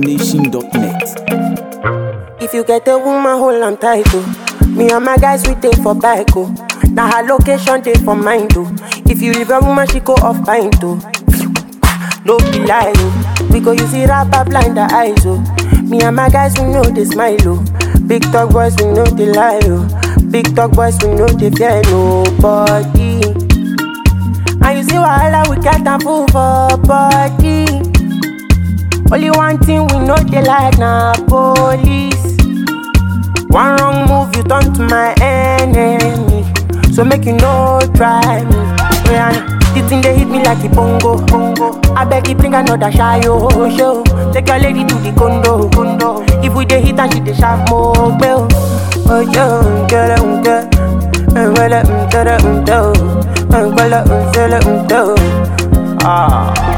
ZackNation.net. If you get a woman, hold on tight, oh. Me and my guys, we take for bike, oh. Now her location, take for mine, oh. If you leave a woman, she go off pint, oh. No be lie, oh. We go use it rapper blind the eyes, oh. Me and my guys, we know they smile, oh. Big talk boys, we know they lie, oh. Big talk boys, we know they fear nobody. And you see wahala, we got a fool for body. Only one thing we know they like na police. One wrong move, you turn to my enemy. So make you no try me. Oh, yeah, the thing they hit me like a bongo, bongo. I beg you bring another shy oh, show. Take your lady to the condo, condo. If we dey hit and she dey sharp more, bell. Oh yo, get it, get it. Well, um, get it, um, do. Um, well, um, sell it, um, do. Ah.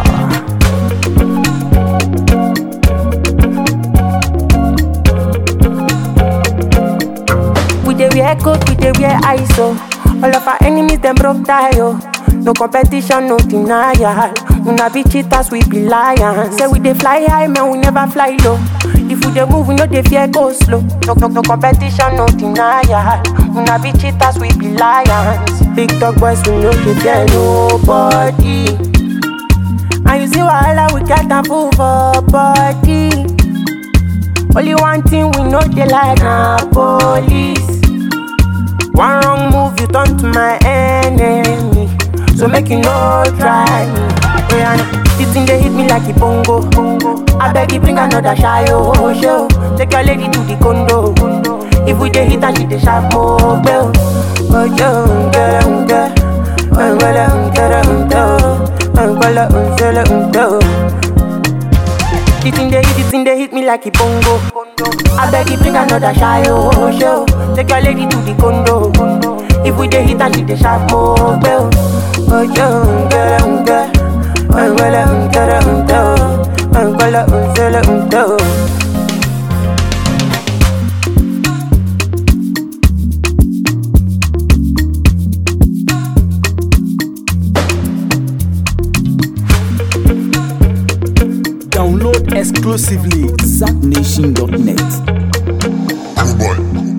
We dey wear coat, we dey wear ISO. All of our enemies them broke tie oh. No competition, no denial. Una be cheaters, we be lions. Say we dey fly high, man, we never fly low. If we dey move, we no dey fear go slow. No, no, no competition, no denial. Una be cheaters, we be lions. Big dog boys, we no dey fear nobody. And you see wahala, we got a fool for body. Only one thing we know they like na police. One wrong move, you turn to my enemy. So make you no try me. Oh, yeah, nah. this thing they hit me like a bongo. bongo. I beg you bring another shy oh show. Take your lady to the condo. condo. If we dey hit and she dey sharp more bell. Oh yo, get it, get it. Oh, get it, get it, oh, get it, oh, get it, the thing they hit, the thing they hit me like a bongo. I beg you bring another shy oh show. Take your lady to the condo. If we dey hit and she dey sharp more bell. Oh yo, get it, get it. Oh, get it, get it, oh, get it, oh, get it, oh, get it. Download exclusively ZackNation.net. Boy.